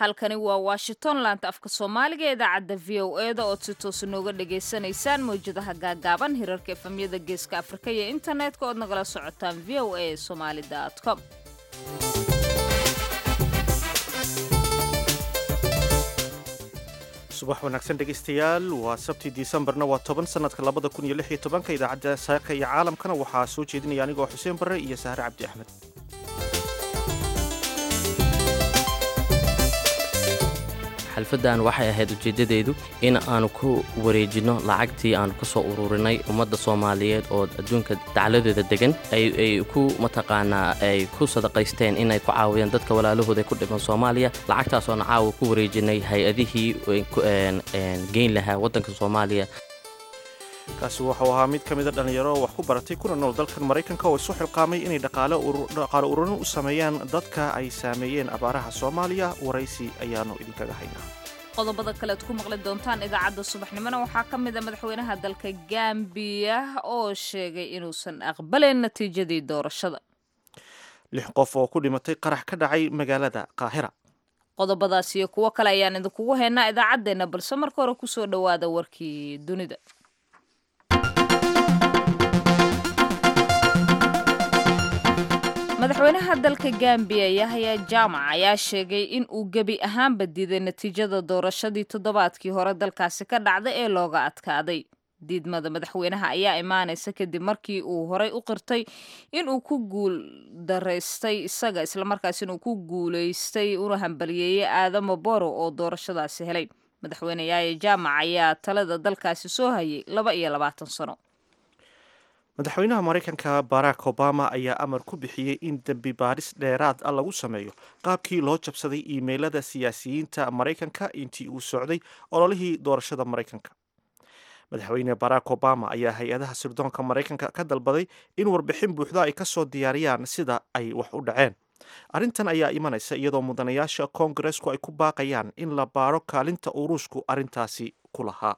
halkani waa washington laanta afka soomaaliga ee idaacadda v o e da ood si toosa nooga dhagaysanaysaan mawjadaha gaagaaban hirarka efamyada geeska afrika iyo internetka ood nagala socotaan v o a somali com subax wanaagsan dhegaystayaal waa sabtii disembarna waa toban sanadka labada kun iyo lix iyo tobanka idaacadda saaka iyo caalamkana waxaa soo jeedinaya anigoo xuseen barre iyo sahre cabdi axmed xalfaddan waxay ahayd ujeeddadeedu in aanu ku wareejinno lacagtii aanu ka soo ururinay ummadda soomaaliyeed oo adduunka dacladeeda degan ay ku mataqaanaa ay ku sadaqaysteen inay ku caawiyaan dadka walaalahooda ku dhiman soomaaliya lacagtaasoona caawa ku wareejinay hay-adihii geyn lahaa waddanka soomaaliya kaasi wuxuu ahaa mid ka mida dhallinyaro oo wax ku baratay kuna nool dalkan maraykanka oo isu xilqaamay inay dhaqaale ururin u sameeyaan dadka ay saameeyeen abaaraha soomaaliya waraysi ayaanu idinkaga haynaa qodobada kalead ku maqli doontaan idaacadda subaxnimona waxaa ka mid a madaxweynaha dalka gambiya oo sheegay inuusan aqbalayn natiijadii doorashada lix qof oo ku dhimatay qarax ka dhacay magaalada qaahira qodobadaas iyo kuwo kale ayaan idinkugu haynaa idaacaddeenna balse marka hore kusoo dhowaada warkii dunida madaxweynaha dalka gambiya yahya jaamac ayaa sheegay in uu gebi ahaanba diiday natiijada doorashadii toddobaadkii hore dalkaasi ka dhacday ee looga adkaaday diidmada madaxweynaha ayaa imaanaysa kadib markii uu horey u qirtay inuu ku guul daraystay isaga islamarkaasina uu ku guulaystay una hambaliyeeyey aadamo boro oo doorashadaasi helay madaxweyne yahya jaamac ayaa talada dalkaasi soo hayay laba iyo labaatan sano madaxweynaha maraykanka barack obama ayaa amar ku bixiyey in dembi baadhis dheeraad ah lagu sameeyo qaabkii loo jabsaday iimeylada siyaasiyiinta maraykanka intii uu socday ololihii doorashada maraykanka madaxweyne barack obama ayaa hay-adaha sirdoonka maraykanka ka dalbaday in warbixin buuxda ay ka soo diyaariyaan sida ay wax u dhaceen arrintan ayaa imanaysa iyadoo mudanayaasha koongareesku ay ku baaqayaan in la baadho kaalinta uu ruushku arrintaasi ku lahaa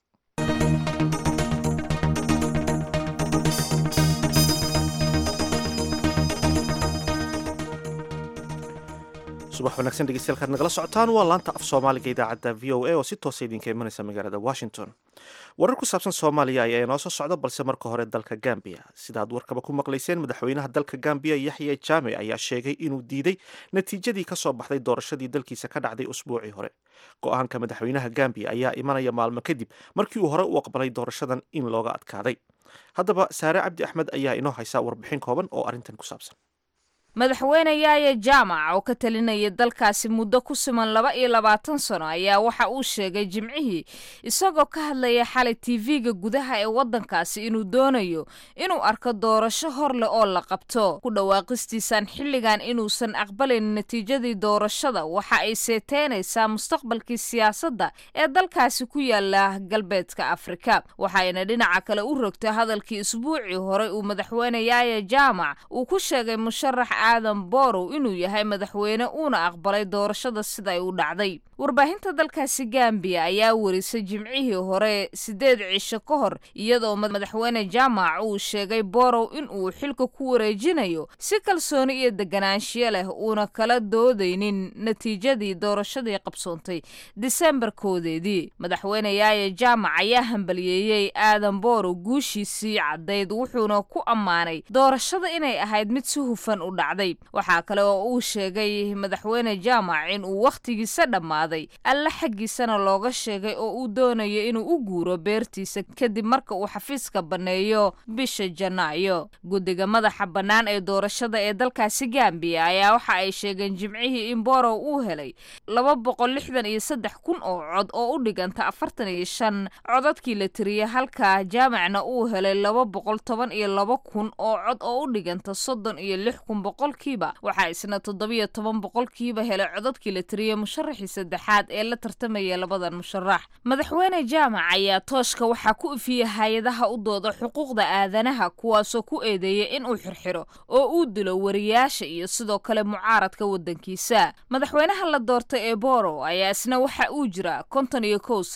subax wanaagsan dhegeystayaal kaad nagala socotaan waa laanta af soomaaliga idaacadda v o a oo si toosa idinka imanaysa magaalada washington warar ku saabsan soomaaliya ayaa inoo soo socda balse marka hore dalka gambiya sidaad warkaba ku maqlayseen madaxweynaha dalka gambiya yaxya jaame ayaa sheegay inuu diiday natiijadii ka soo baxday doorashadii dalkiisa ka dhacday usbuucii hore go-aanka madaxweynaha gambiya ayaa imanaya maalmo kadib markii uu hore u aqbalay doorashadan in looga adkaaday haddaba saare cabdi axmed ayaa inoo haysa warbixin kooban oo arrintan ku saabsan madaxweyne yaaya jaamac oo ka talinaya dalkaasi muddo ku siman laba iyo labaatan sano ayaa waxa uu sheegay jimcihii isagoo ka hadlaya xalay tv-ga gudaha ee waddankaasi inuu doonayo inuu arko doorasho hor leh oo la qabto ku dhawaaqistiisan xilligan inuusan aqbalayn natiijadii doorashada waxa ay seeteynaysaa mustaqbalkii siyaasadda ee dalkaasi ku yaala galbeedka afrika waxayna dhinaca kale u rogtay hadalkii isbuucii hore uu madaxweyne yaaya jaamac uu ku sheegay musharax aadan borow inuu yahay madaxweyne uuna aqbalay doorashada sida ay u dhacday warbaahinta dalkaasi gambiya ayaa warisay jimcihii hore sideed cisho ka hor iyadoo madaxweyne jaamac uu sheegay borow inuu xilka ku wareejinayo si kalsooni iyo deganaanshiyo leh uuna kala doodaynin natiijadii doorashadii qabsoontay disembar koodeedii madaxweyne yaaya jaamac ayaa hambaliyeeyey aadan borow guushiisii caddayd wuxuuna ku ammaanay doorashada inay ahayd mid si hufan u dhacday waxaa kale oo uu sheegay madaxweyne jaamac in uu wakhtigiisa dhammaaday alle xaggiisana looga sheegay oo uu doonayo inuu u guuro beertiisa kadib marka uu xafiiska banneeyo bisha janaayo guddiga madaxa bannaan ee doorashada ee dalkaasi gambiya ayaa waxa ay sheegeen jimcihii in borow uu helay laba boqol lixdan iyo saddex kun oo cod oo u dhiganta afartan iyo shan codadkii la tiriyey halka jaamacna uu helay laba boqol toban iyo laba kun oo cod oo u dhiganta soddon iyo lix kun boqolkiiba waxaa isna toddobiyo toban boqolkiiba helay codadkii la tiriyey musharaxii saddexaad ee la tartamaya labadan musharax madaxweyne jaamac ayaa tooshka waxaa ku ifiyey hay-adaha u dooda xuquuqda aadanaha kuwaasoo ku eedeeyay inuu xirxiro oo uu dilo wariyaasha iyo sidoo kale mucaaradka waddankiisa madaxweynaha la doortay ee borow ayaa isna waxa uu jira konton iyo kow sano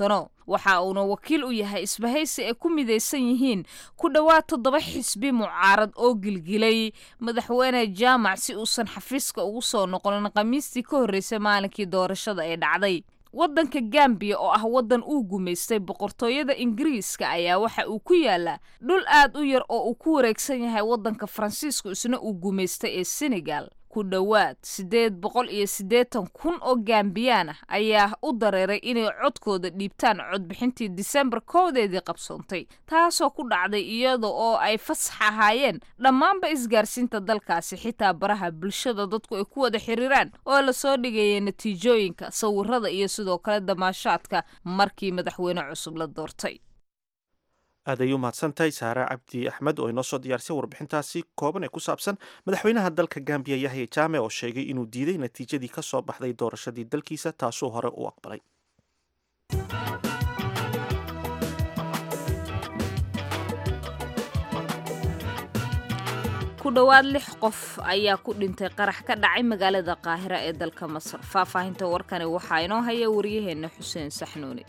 waxa uuna wakiil u yahay isbahaysi ay ku midaysan yihiin ku dhowaad toddoba xisbi mucaarad oo gilgilay madaxweyne jaamac si uusan xafiiska ugu soo noqonin khamiistii ka horreysay maalinkii doorashada ee dhacday waddanka gambiya oo ah waddan uu gumaystay boqortooyada ingiriiska ayaa waxa uu ku yaalaa dhul aad u yar oo uu ku wareegsan yahay waddanka faransiisku isna uu gumaystay ee senegal ku dhowaad siddeed boqol iyo siddeetan kun oo gambiyaan ah ayaa u dareeray inay codkooda dhiibtaan codbixintii disembar koodeedii qabsoontay taasoo ku dhacday iyada oo ay fasax ahaayeen dhammaanba isgaarsiinta dalkaasi xitaa baraha bulshada dadku ay ku wada xiriiraan oo lasoo dhigayay natiijooyinka sawirada iyo sidoo kale damaashaadka markii madaxweyne cusub la doortay aad ay u mahadsantahay saare cabdi axmed oo inoo soo diyaarisay warbixintaasi kooban ee ku saabsan madaxweynaha dalka gambiya yahya jaame oo sheegay inuu diiday natiijadii ka soo baxday doorashadii dalkiisa taasuu hore u aqbalay ku dhowaad lix qof ayaa ku dhintay qarax ka dhacay magaalada qaahira ee dalka masar faahfaahinta warkani waxaa inoo haya waryaheena xuseen saxnuuni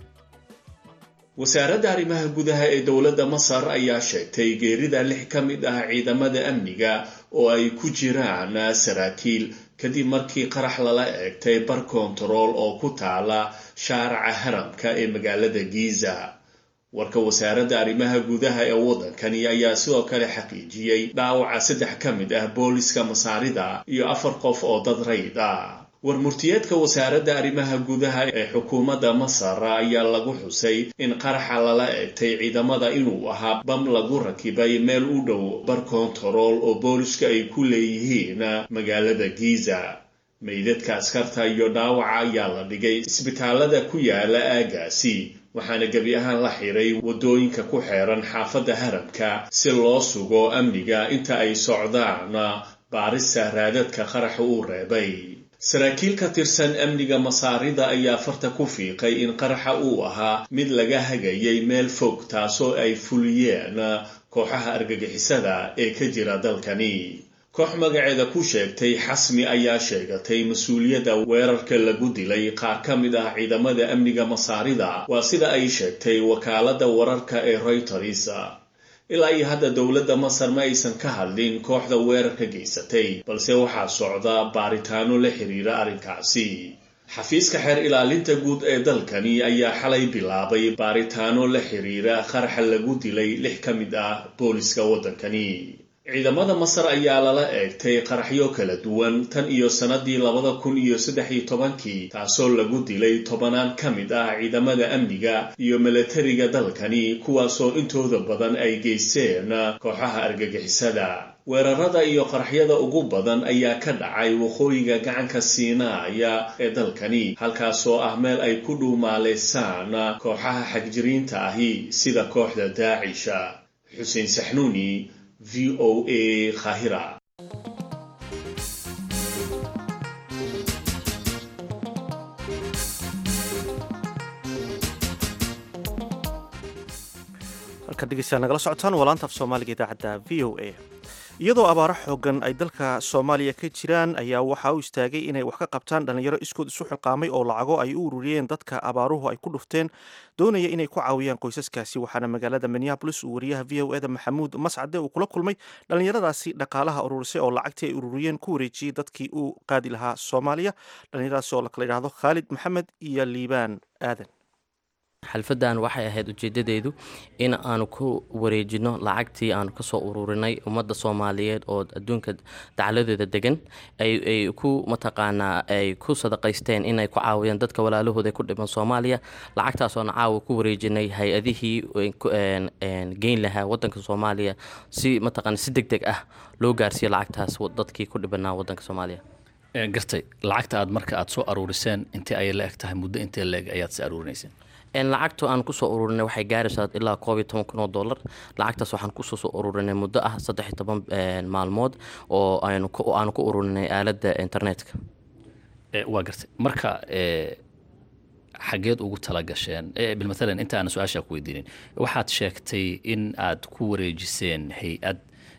wasaaradda arrimaha gudaha ee dowladda masar ayaa sheegtay geerida lix ka mid ah ciidamada amniga oo ay ku jiraan saraakiil kadib markii qarax lala eegtay bar kontarool oo ku taala shaaraca haramka ee magaalada giza warka wasaaradda arrimaha gudaha ee waddankani ayaa sidoo kale xaqiijiyey dhaawaca saddex ka mid ah booliska masaarida iyo afar qof oo dad rayd ah warmurtiyeedka wasaaradda arrimaha gudaha ee xukuumadda masar ayaa lagu xusay in qaraxa lala eegtay ciidamada inuu ahaa bam lagu rakibay meel u dhow bar kontarool oo booliska ay ku leeyihiin magaalada giza meydadka askarta iyo dhaawaca ayaa la dhigay isbitaalada ku yaala aagaasi waxaana gebi ahaan la xiray waddooyinka ku xeeran xaafadda haramka si loo sugo amniga inta ay socdaan baarista raadadka qaraxa uu reebay saraakiil ka tirsan amniga masaarida ayaa farta ku fiiqay in qaraxa uu ahaa mid laga hagayay meel fog taasoo ay fuliyeen kooxaha argagixisada ee ka jira dalkani koox magaceeda ku sheegtay xasmi ayaa sheegatay mas-uuliyadda weerarka lagu dilay qaar ka mid ah ciidamada amniga masaarida waa sida ay sheegtay wakaaladda wararka ee reuters ilaa iyo hadda dowladda masar ma aysan ka hadlin kooxda weerarka geysatay balse waxaa socda baaritaano la xiriira arrinkaasi xafiiska xeer ilaalinta guud ee dalkani ayaa xalay bilaabay baaritaano la xiriira qaraxa lagu dilay lix ka mid ah booliska waddankani ciidamada masar ayaa lala eegtay qaraxyo kala duwan tan iyo sannadii labada kun iyo saddex iyo tobankii taasoo lagu dilay tobanaan ka mid ah ciidamada amniga iyo milatariga dalkani kuwaasoo intooda badan ay geysteen kooxaha argagixisada weerarada iyo qaraxyada ugu badan ayaa ka dhacay waqooyiga gacanka siinaaya ee dalkani halkaasoo ah meel ay ku dhuumaaleysaan kooxaha xagjiriinta ahi sida kooxda daacisha xuseen saxnuuni v o a khahira halka dhegeystayaal nagala socotaan waa laanta af soomaaliga idaacadda v o a iyadoo abaaro xoogan ay dalka soomaaliya ka jiraan ayaa waxaa u istaagay inay wax ka qabtaan dhallinyaro iskood isu xilqaamay oo lacago ay u ururiyeen dadka abaaruhu ay ku dhufteen doonaya inay ku caawiyaan qoysaskaasi waxaana magaalada minneabolis uu wariyaha v o eda maxamuud mascade uu kula kulmay dhallinyaradaasi dhaqaalaha ururisay oo lacagtii ay ururiyeen ku wareejiyey dadkii uu qaadi lahaa soomaaliya dhallinyaradaasi oo lakala yidhaahdo khaalid maxamed iyo liibaan aadan xalfadan waxay ahayd ujeedadeedu in aanu ku wareejino lacagtii aanu kasoo ururinay ummadda soomaaliyeed oo adduunka dacladeeda degan ay ku mataqaanaa ay ku sadaqaysteen inay ku caawiyaan dadka walaalahooda ku dhiban soomaaliya lacagtaasoona caawa ku wareejinay hay-adihii geyn lahaa wadanka soomaaliya si mataqaana si deg deg ah loo gaarsiiyo lacagtaas dadkii ku dhibanaa wadanka soomaaliya gartay lacagta aad marka aad soo aruuriseen intee ayay la eg tahay muddo intee la eg ayaad si aruurinayseen lacagta aan kusoo ururinay waxay gaaraysaa ilaa koob iyo toban kun oo dollar lacagtaas waxaan kusoo soo ururinay muddo ah saddex iyo toban maalmood oo aanu ku ururinay aaladda internetka waa gartay marka xageed ugu talagasheen bilmatalan inta aan su-aasha ku weydiinin waxaad sheegtay in aad ku wareejiseen hay-ad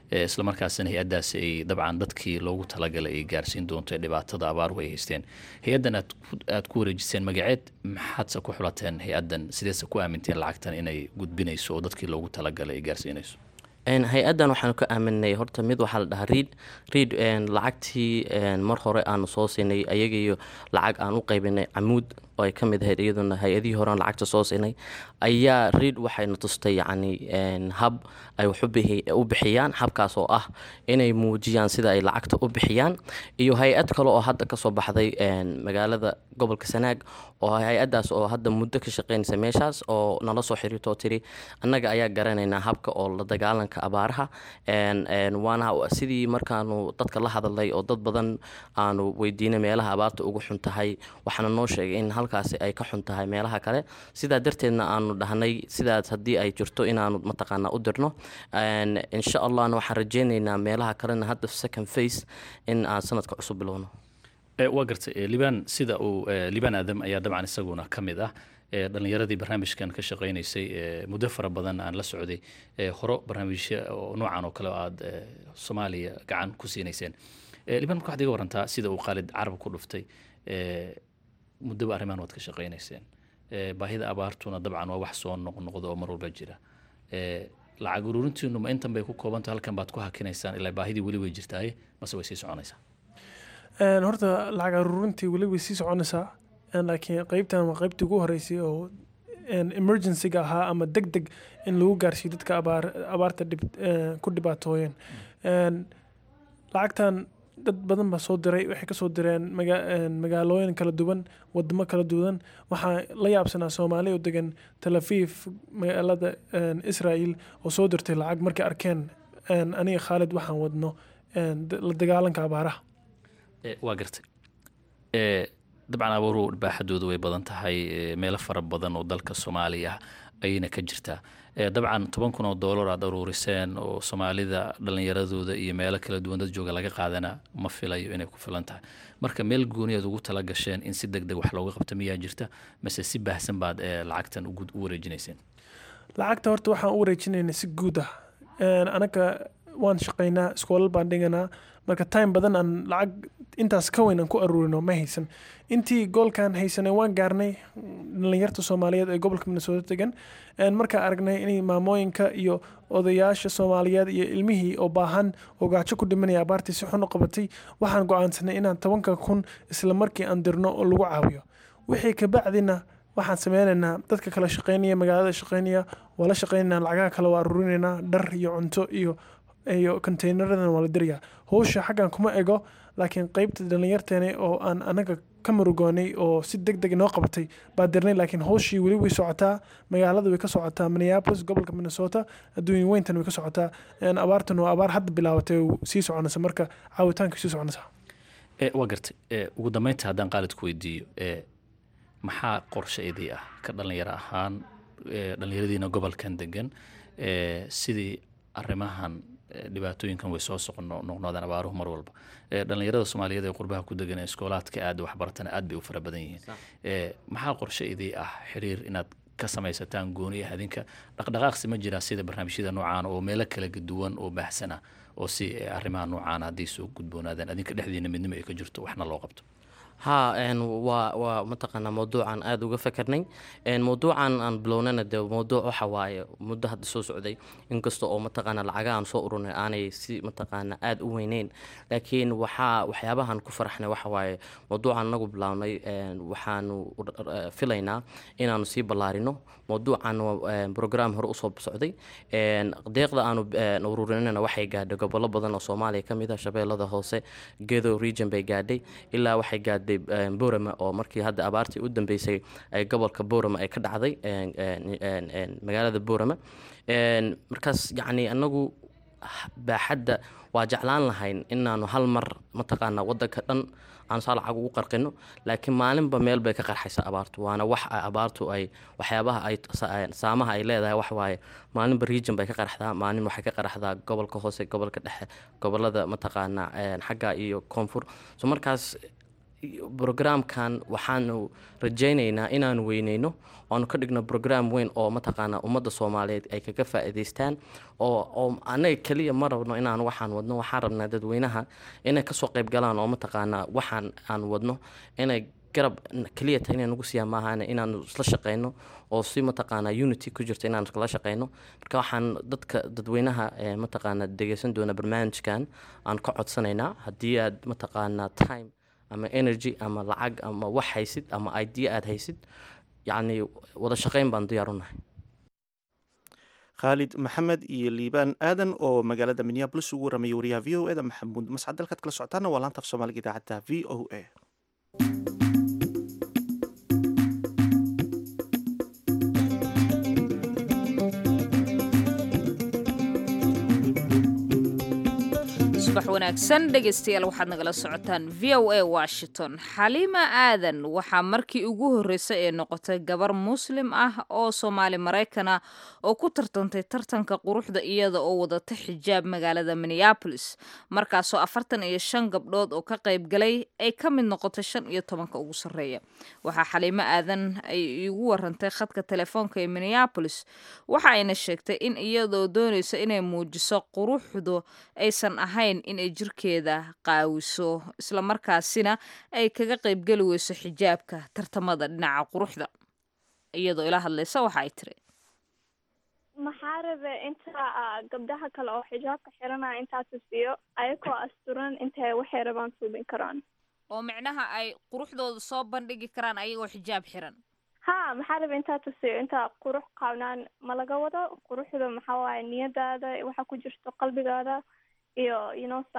islamarkaasina hay-addaasi ay dabcan dadkii loogu talagalay ay gaarsiin doonto ee dhibaatada abaaruhu ay haysteen hay-addan aad ku wareejiseen magaceed maxaadse ku xulateen hay-addan sideese ku aaminteen lacagtan inay gudbinayso oo dadkii loogu talagalay ay gaarsiinayso hay-addan waxaanu ka aaminay horta mid waxaa la dhahaa riid riid lacagtii mar hore aanu soo siinay ayagiiyo lacag aan u qaybinay camuud oo ay ka mid ahayd iyaduna hay-adihii horean lacagta soo siinay ayaa riid waxayna tustay yacni hab ay wax u bixiyaan habkaas oo ah inay muujiyaan sida ay lacagta u bixiyaan iyo hay-ad kale oo hadda kasoo baxday magaalada gobolka sanaag oo hay-addaas oo hadda muddo ka shaqeynaysa meeshaas oo nala soo xiriirto oo tiri annaga ayaa garanaynaa habka oo la dagaalanka abaaraha waana sidii markaanu dadka la hadalnay oo dad badan aanu weydiinay meelaha abaarta ugu xun tahay waxaana noo sheegay in halkaasi ay ka xun tahay meelaha kale sidaa darteedna aanu dhahnay sidaas haddii ay jirto inaanu mataqaanaa u dirno insha allahna waxaan rajeynaynaa meelaha kalena hadda second face in aan sanadka cusub bilowno waa gartay libaan sida uu libaan aadam ayaa dabcan isaguna ka mid ah dhalinyaradii barnaamijkan ka shaqeynaysay muddo fara badan aan la socday horo barnaamijya noocan oo kale oo aada soomaaliya gacan ku siinayseen libaan marka waxad iga warantaa sida uu khaalid carab ku dhuftay muddoba arrimahan waad ka shaqeynayseen baahida abaartuna dabcan waa wax soo noqnoqda oo mar walba jira lacag ururintiinu ma intan bay ku koobanta halkan baad ku hakinaysaan ilaa baahidii weli way jirtaaye mase way sii soconaysaa horta lacag aruurintii weli way sii soconaysaa laakiin qeybtan waa qeybtii ugu horeysay oo emergencyga ahaa ama deg deg in lagu gaarsiiyo dadka abaar abaarta dhib ku dhibaatooyeen lacagtan dad badan baa soo diray waxay kasoo direen magaalooyin kala duwan wadamo kala duwan waxaa la yaabsanaa soomaali oo degan tel aviv magaalada israel oo soo dirtay lacag markay arkeen aniga khaalid waxaan wadno la dagaalanka abaaraha waa gartay dabcan abaaruhu baaxadoodu way badan tahay meelo fara badan oo dalka soomaaliya ayayna ka jirtaa dabcan toban kun oo doolar aad aruuriseen oo soomaalida dhalinyaradooda iyo meelo kala duwan dad jooga laga qaadana ma filayo inay ku filan tahay marka meel gooniyaad ugu tala gasheen in si deg deg wax looga qabto miyaa jirta mase si baahsan baad lacagtan u wareejinayseen lacagta horta waxaan u wareejinayna si guud ah anaga waan shaqaynaa iskoolal baan dhiganaa marka time badan aan lacag intaas ka weyn aan ku aruurino ma haysan intii goolkan haysanay waan gaarnay dhalinyarta soomaaliyeed ee gobolka minnesota degan markaa aragnay inay maamooyinka iyo odayaasha soomaaliyeed iyo ilmihii oo baahan oo gaajo ku dhimanaya abaartii si xun u qabatay waxaan go-aansanay inaan tobanka kun isla markii aan dirno oo lagu caawiyo wixii kabacdina waxaan sameynaynaa dadka kala shaqeynaya magaalada shaqeynaya waa la shaqeynayna lacagaha kale waa aruurinaynaa dhar iyo cunto iyo iyo containeradan waa la dirayaa howsha xaggan kuma ego laakiin qeybta dhalinyarteena oo aan anaga ka murugoonay oo si deg deg inoo qabatay baa dirnay laakiin howshii weli way socotaa magaalada way ka socotaa minneapolis gobolka minnesota adduunya weyntan way ka socotaa abaartan waa abaar hadda bilaabatay sii soconaysa marka caawitaanka sii soconaysa waa gartay ugu dambeynta haddaan qaalid ku weydiiyo maxaa qorshaydii ah ka dhalinyaro ahaan dhalinyaradiina gobolkan degan sidii arrimahan dhibaatooyinkan way soo soqnoqnoodaan abaaruhu mar walba dhalinyarada soomaaliyeed ee qurbaha ku degan ee iskoolaadka aad waxbaratana aad bay u fara badan yihiin maxaa qorshe idii ah xiriir inaad ka samaysataan gooni ah adinka dhaqdhaqaaqsi ma jiraa sida barnaamijyada noocaan oo meelo kala duwan oo baahsan ah oo si arrimaha noocaan haddii soo gudboonaadaan adinka dhexdiina midnimo ay ka jirto waxna loo qabto haa waa waa mataqaanaa mawduucan aada uga fakernay mawduucan aan bilownana de mawduuc waxa waaye muddo hadda soo socday inkasta oo mataqaanaa lacaga aan soo ururnay aanay si mataqaanaa aada u weyneyn laakiin waxaa waxyaabahan ku faraxnay waxa waaye mawduucan anagu bilownay waxaanu filaynaa inaanu sii ballaarino mawduucan brogram hore usoo socday deeqda aanu ururinana waxay gaadhay gobollo badan oo soomaaliya ka mid ah shabeellada hoose gedo region bay gaadhay ilaa waxay gaadhay borama oo markii hadda abaartii u dambeysay gobolka borama ay ka dhacday magaalada borama markaas yacni anagu baaxadda waa jeclaan lahayn inaanu hal mar mataqaanaa wadanka dhan aan saa lacag ugu qarqino laakiin maalinba meel bay ka qarxaysa abaartu waana wax abaartu ay waxyaabaha ay saamaha ay leedahay wax waaye maalinba region bay ka qarxdaa maalin waxay ka qarxdaa gobolka hoose gobolka dhexe gobolada mataqaanaa xagga iyo koonfur so markaas brograamkan waxaanu rajaynaynaa inaanu weyneyno oanu ka dhigno brograam weyn oo mataqaanaa ummadda soomaaliyeed ay kaga faa'iidaystaan oo oo annaga keliya ma rabno inaan waxaan wadno waxaan rabnaa dadweynaha inay kasoo qayb galaan oo mataqaanaa waxaan aan wadno inay garab keliya ta inay nagu siiyaan maahan inaanu isla shaqeyno oo si mataqaanaa unity ku jirto inaanu iskala shaqeyno marka waxaan dadka dadweynaha ee mataqaanaa dhegeysan doona barnaamijkan aan ka codsanaynaa haddii aad mataqaanaa time ama energy ama lacag ama wax haysid ama idea aad haysid yacni wada shaqeyn baan diyaar u nahay khaalid maxamed iyo liibaan aadan oo magaalada minneabolis ugu warramaya wariyaha v o eda maxamuud mascad dalkaad kala socotaana waa laanta af soomaaliga idaacadda v o a subax wanaagsan dhegaystayaal waxaad nagala socotaan v o a washington xaliima aadan waxaa markii ugu horreysay ee noqotay gabar muslim ah oo soomaali maraykan ah oo ku tartantay tartanka quruxda iyada oo wadata xijaab magaalada minneabolis markaasoo afartan iyo shan gabdhood oo ka qayb galay ay ka mid noqotay shan iyo tobanka ugu sarreeya waxaa xaliimo aadan ay igu warantay khadka telefoonka ee minneabolis waxa ayna sheegtay in iyadoo doonaysa inay muujiso quruxdu aysan ahayn inay jirkeeda qaawiso islamarkaasina ay kaga qaybgeli weyso xijaabka tartamada dhinaca quruxda iyadoo ila hadlaysa waxa ay tiri maxaa rabe inta gabdhaha kale oo xijaabka xiranaya intaa tusiyo ayagoo asturan intay waxay rabaan suubin karaan oo micnaha ay quruxdooda soo bandhigi karaan ayagoo xijaab xiran ha maxaa rabe intaa tusiyo inta qurux qaabnaan ma laga wado quruxda maxaa waaye niyadaada waxa ku jirto qalbigaada iyo inosa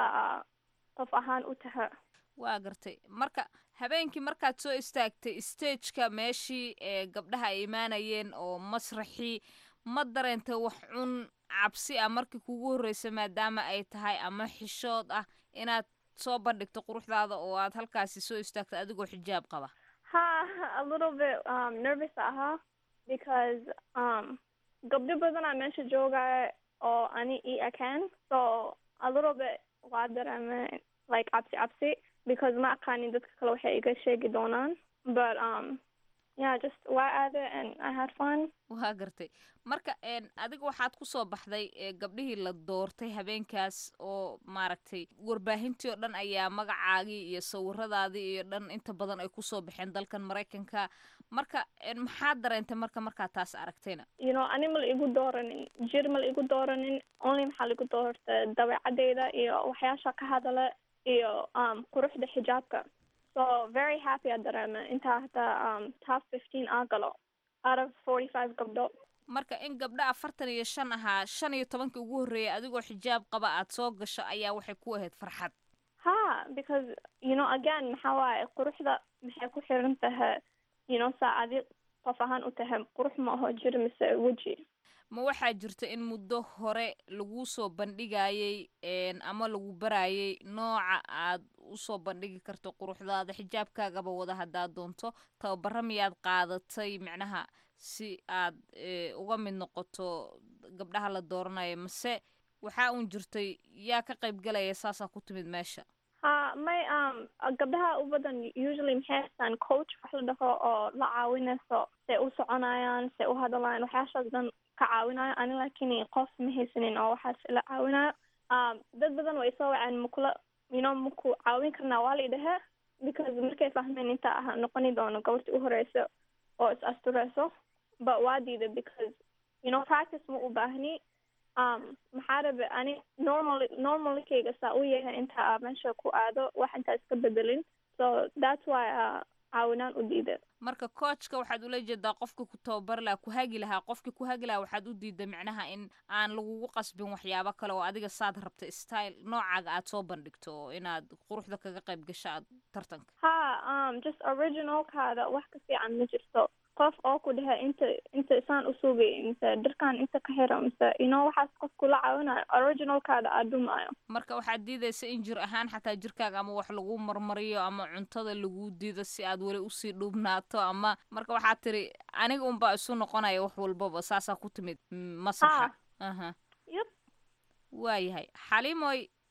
qof ahaan u taha waa gartay marka habeenkii markaad soo istaagtay stageka meeshii ee gabdhaha ay imaanayeen oo masraxii ma dareentay wax cun cabsi ah markii kugu horreysa maadaama ay tahay ama xishood ah inaad soo bandhigto quruxdaada oo aad halkaasi soo istaagto adigoo xijaab qaba ha a little bit um, nervous ahaa because um, gabdho badanaa meesha joogaya oo ani i akaan so a little bit waa dareeme like cabsi cabsi because ma aqaanin dadka kale waxay iga sheegi doonaan but um yeah just waa aade and i had fun waa gartay marka adiga waxaad ku soo baxday gabdhihii la doortay habeenkaas oo maaragtay warbaahintii oo dhan ayaa magacaagii iyo sawiradaadii iyo dhan inta badan ay kusoo baxeen dalkan maraykanka marka maxaad dareentay marka markaad taas aragtayna you know ani ma la igu dooranin jir ma la igu dooranin only maxaa laigu doorta dabeecadeyda iyo waxyaasha ka hadala iyo um quruxda xijaabka so very happy a dareeme intaa hataa um top fifteen aa galo out of forty five gabdho marka in gabdho afartan iyo shan ahaa shan iyo tobankii ugu horreeyay adigoo xijaab qaba aad soo gasho ayaa waxay ku ahayd farxad ha because you know again maxaa waaye quruxda maxay ku xiran tahay you know saa adi qof ahaan u tahay qurux ma aho jir mise weji ma waxaa jirta in muddo hore laguu soo bandhigayay ama lagu barayay nooca aad usoo bandhigi karto quruxdaada xijaabkaagaba wada haddaad doonto tababara miyaad qaadatay micnaha si aad uga mid noqoto gabdhaha la dooranayo mase waxaa uun jirtay yaa ka qayb galaya saasaa ku timid meesha ha may um gabdhaha u badan usually maxay haystaan coach wax la dhaho oo la caawinayso say u soconayaan say u hadlayaan waxyaashaas dhan ka caawinayo ani laakiin qof ma haysanin oo waxaas ila caawinayo um dad badan way soo waceen makula you know maku caawin karnaa waa la idhahe because markay fahmeen inta ah noqoni doono gabarta u horeyso oo is astureyso but waa diida because you know practice ma u baahni um maxaa rabe ani normal normalkayga saa u yahay inta aa meesha ku aado wax intaa iska bedelin so that's why uh, caawinaan u diida marka coachka waxaad ula jeedaa qofka ku tababari lahaa ku hagi lahaa qofki ku hagi lahaa waxaad u diida micnaha in aan lagugu qasbin waxyaabo kale oo adiga saad rabta style noocaaga aad soo bandhigto oo inaad quruxda kaga qayb gasho aad tartanka ha um just originalkaada wax ka fiican ma jirto qof oo ku dhehe inta inta isaan usuugay mise dharkan inta ka xira mise you know waxaas qof kula caawinayo originalkaada aad dhumaayo marka waxaad diidaysa in jir ahaan xataa jirkaaga ama wax lagu marmariyo ama cuntada lagu diido si aad weli usii dhubnaato ama marka waxaad tiri aniga unbaa isu noqonaya wax walbaba saasaa ku timid masaxa aha yep waayahay xaliimoy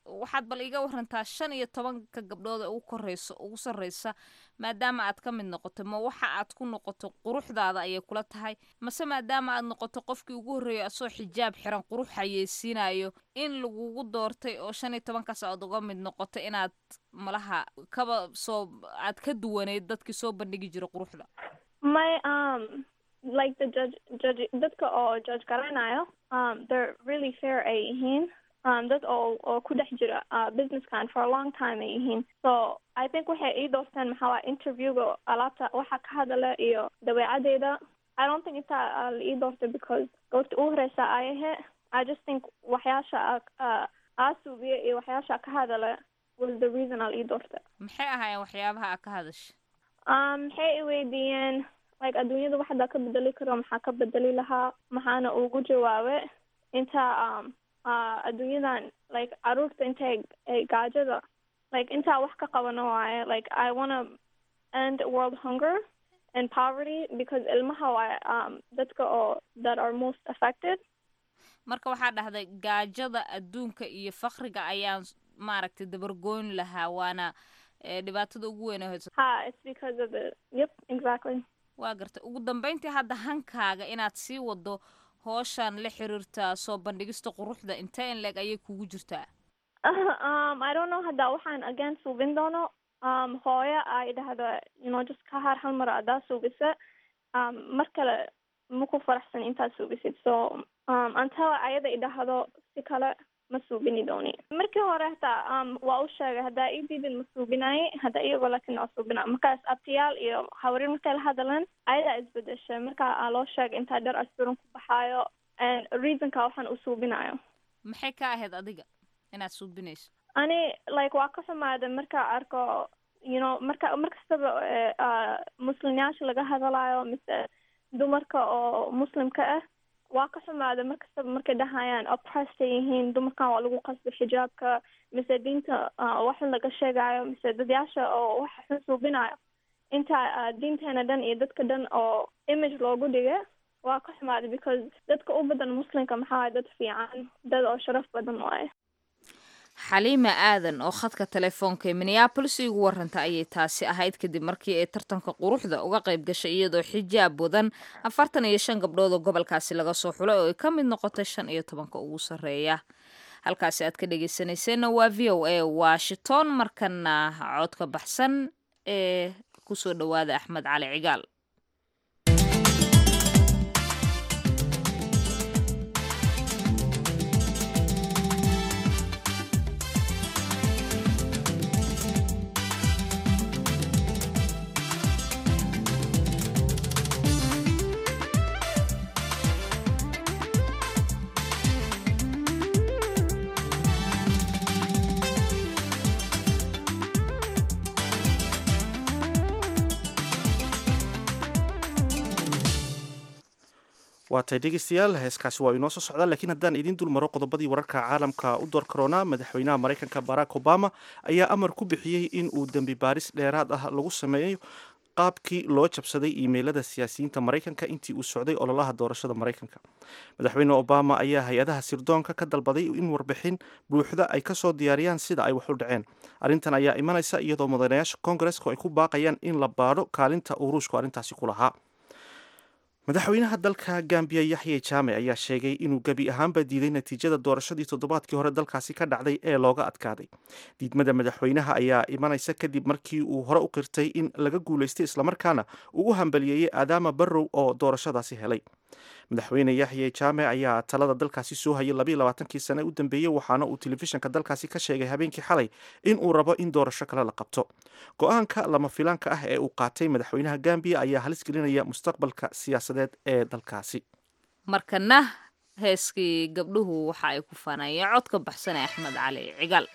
waxaad bal iga warantaa shan iyo tobanka gabdhood ee ugu koreyso ugu sarreysa maadaama aad ka mid noqoto ma waxa aad ku noqoto quruxdaada ayay kula tahay mase maadaama aad noqoto qofkii ugu horreeyay asoo xijaab xiran qurux hayeysiinayo in lagugu doortay oo shan iyo tobankaas aad uga mid noqoto inaad malaha kaba soo aad ka duwaneyd dadkii soo bandhigi jira quruxda my um like the judge judge dadka oo judge garanayo um they're really fair ay yihiin um dad oo oo ku dhex jira uh, businesskan for a long time ay yihiin so i think waxay ii doorteen maxaa waa interviewga alaabta waxa ka hadala iyo dabeecadeyda i don't think intaa uh, la ii doortay because goorta ugu horeysa ay ahe i just think waxyaasha uh, aa suubiya iyo waxyaasha ka hadala was the reason aa la ii doortay maxay ahaayeen waxyaabaha aad ka hadasha um maxay i weydiiyeen like adduunyada waxdaa ka bedeli karo maxaa ka bedeli lahaa maxaana ugu jawaabe inta um uh, adduunyadan like caruurta intay ay gaajada like intaa wax ka qabano waaye like i wanna end world hunger and poverty because ilmaha waaye um dadka oo that are most affected marka waxaa dhahday gaajada adduunka iyo fakriga ayaan maaragtay dabargoyn lahaa waana dhibaatada ugu weyn hayso ha it's because of the yep exactly waa gartay ugu dambeyntii hadda hankaaga inaad sii wado hooshan la xiriirta soo bandhigista quruxda intee in leeg ayay kugu jirtaa um i don't know hadda waxaan again suubin doono um hooyo ay dhahda you know just ka har hal mar adaa suubisa um mar kale maku faraxsan intaad suubisid so um until ayada idhahdo si kale ma suubini dooni markii hore hataa um waa u sheegay haddaa ii diidin ma suubinaye hadda iyagoo laakiin waa suubina markaas abtiyaal iyo hawrin markay la hadaleen ayadaa isbedeshay marka aa loo sheegay intaa dhar asturan ku baxaayo and reasonka waxaan u suubinayo maxay ka ahayd adiga inaad suubinayso ani like waa ka xumaaday markaa arko you know marka mar kastaba uh, muslimyaasha laga hadalayo mise dumarka oo muslimka ah waa ka xumaada mar kastaba markay dhahayaan oppressed ay yihiin dumarkan waa lagu qasbay xijaabka mise diinta waxun laga sheegayo mise dadyaasha oo waxa xun suubinayo inta diinteena dhan iyo dadka dhan oo image loogu dhigay waa ka xumaaday because dadka u badan muslimka maxaa dad fiican dad oo sharaf badan waaye xaliima aadan oo khadka telefoonka ee minneabolis igu waranta ayay taasi ahayd kadib markii ay tartanka quruxda uga qayb gashay iyadoo xijaab wadan afartan iyo shan gabdhood oo gobolkaasi laga soo xulay oo ay ka mid noqotay shan iyo tobanka ugu sarreeya halkaasi aad ka dhegeysanayseena waa v o a washington markana codka baxsan ee kusoo dhowaada axmed cali cigaal waatay dhegeystayaal heeskaasi waa inoo soo socdaa laakiin haddaan idiin dul maro qodobadii wararka caalamka u door karoonaa madaxweynaha maraykanka barack obama ayaa amar ku bixiyey in uu dembi baaris dheeraad ah lagu sameeyo qaabkii loo jabsaday iimeylada siyaasiyiinta maraykanka intii uu socday ololaha doorashada maraykanka madaxweyne obama ayaa hay-adaha sirdoonka ka dalbaday in warbixin buuxda ay kasoo diyaariyaan sida ay wax u dhaceen arrintan ayaa imanaysa iyadoo mudanayaasha koongareska ay ku baaqayaan in la baadho kaalinta uu ruushku arrintaasi ku lahaa madaxweynaha dalka gambiya yaxye jaame ayaa sheegay inuu gebi ahaanba diiday natiijada doorashadii toddobaadkii hore dalkaasi ka dhacday ee looga adkaaday diidmada madaxweynaha ayaa imanaysa kadib markii uu hore u qirtay in laga guulaystay islamarkaana uu u hambaliyeeyey aadaama barrow oo doorashadaasi helay madaxweyne yaxye jaame ayaa talada dalkaasi soo hayay labayo labaatankii sane u dambeeyey waxaana uu telefishinka dalkaasi ka sheegay habeenkii xalay in uu rabo in doorasho kale la qabto go-aanka lama filaanka ah ee uu qaatay madaxweynaha gambiya ayaa halis gelinaya mustaqbalka siyaasadeed ee dalkaasi markana heeskii gabdhuhu waxa ay ku faanayeen codka baxsan ee axmed cali cigaal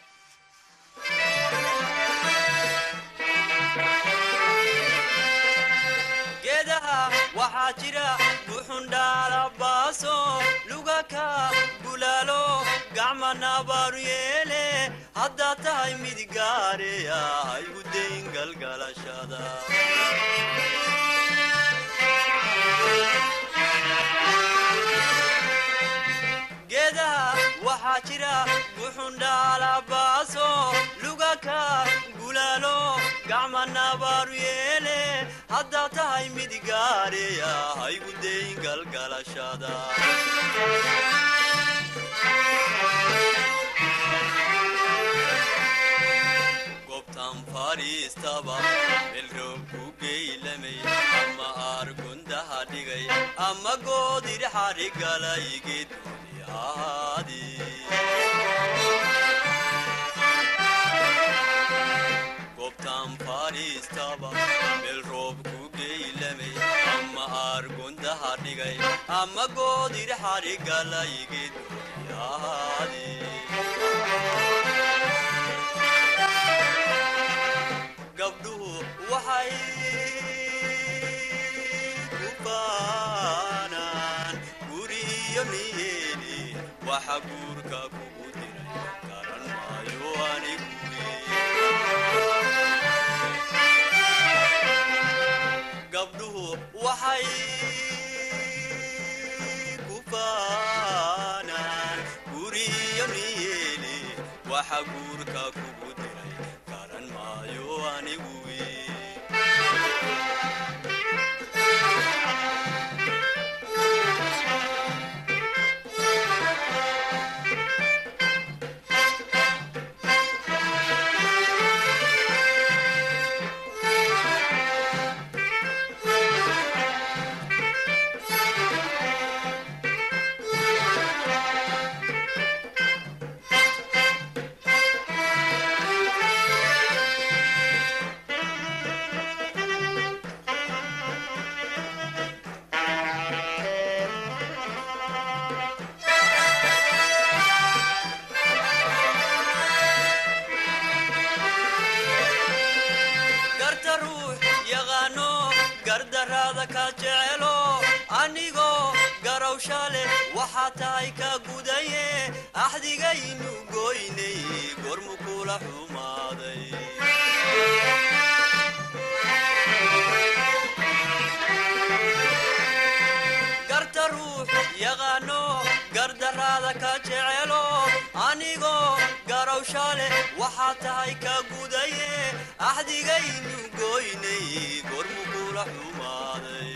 waxaa jira buxundhaalabaaso lugaka bulaalo gacma nabaaru yeele haddaad tahay mid gaareya haygu dayn galgalashada geedaha waxaa jira buxundhaalabaaso lugaka gulaalo gacma nabaaru yeele haddaa tahay mid gaareya haygu dayn galgalashada gobtan fadhiistaba melroob ku geylamay ama aargundaha dhigay ama goodir xadhigalay geedgooni ahaadi gobtan fadhiistaba melroob ku geylamay ama aargundaha dhigay ama goodir xadhigalay geedgooni ahaadi gabdhuhu waxay ku baanaan guriyo niyeeli waxa guurka kugu diray garan maayo anigu gabdhuhu waxay ku baanaan guriyo niyeeli waxa guurka kugu diray garan maayo anigu garta ruux yaqaano gardaraada ka jecelo anigoo garowsha leh waxaa tahay ka gudaye axdigaynu goynay gormu kula xumaaday garta ruux yaqaano gardaraada ka jecelo anigoo garowsha leh waxaa tahay ka gudaye axdigaynu goynay gormu kula xumaaday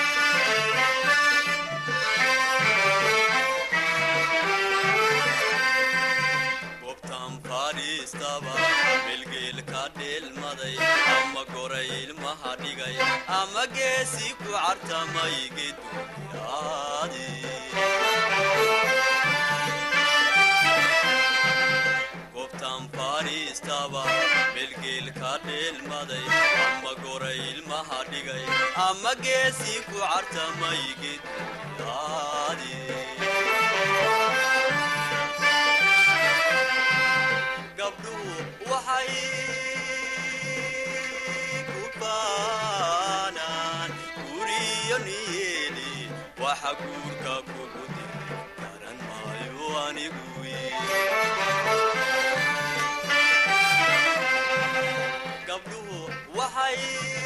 gobtan fadhiistaba melgeel ka dheelmaday ama goray ilmaha dhigay ama geesi ku cartamay geduyaadi gobtan fadhiistaba melgeel ka dheelmaday ama goray ilmaha dhigay ama geesi ku cartamay geduyaadi gabdhuhu waxay ku baanaan guriyo niyeeli waxa guurka kugu diray garan maayo anigu gabdhuhu waxay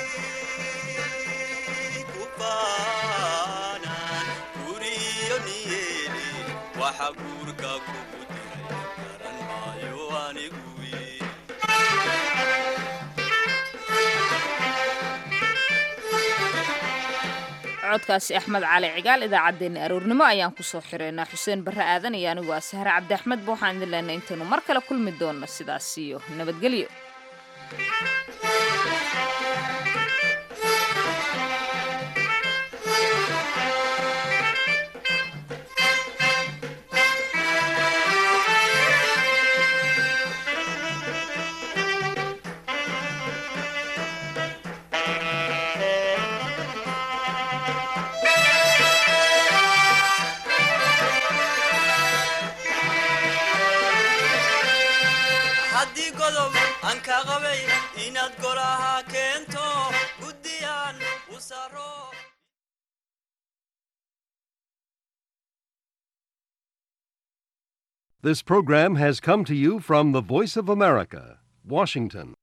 ku baanaan guriyo niyeeli waxa guurka kugu diray garan maayo anigu codkaasi axmed cali cigaal idaacaddeenna aroornimo ayaan kusoo xireynaa xuseen barre aadan iyo anigu ah sahre cabdi axmed ba waxaan idin leenay intaynu mar kale kulmi doonno sidaas iyo nabadgelyo haddii godob aan ka qabay inaad golaha keento guddiyaan u saro This program has come to you from the Voice of America, Washington.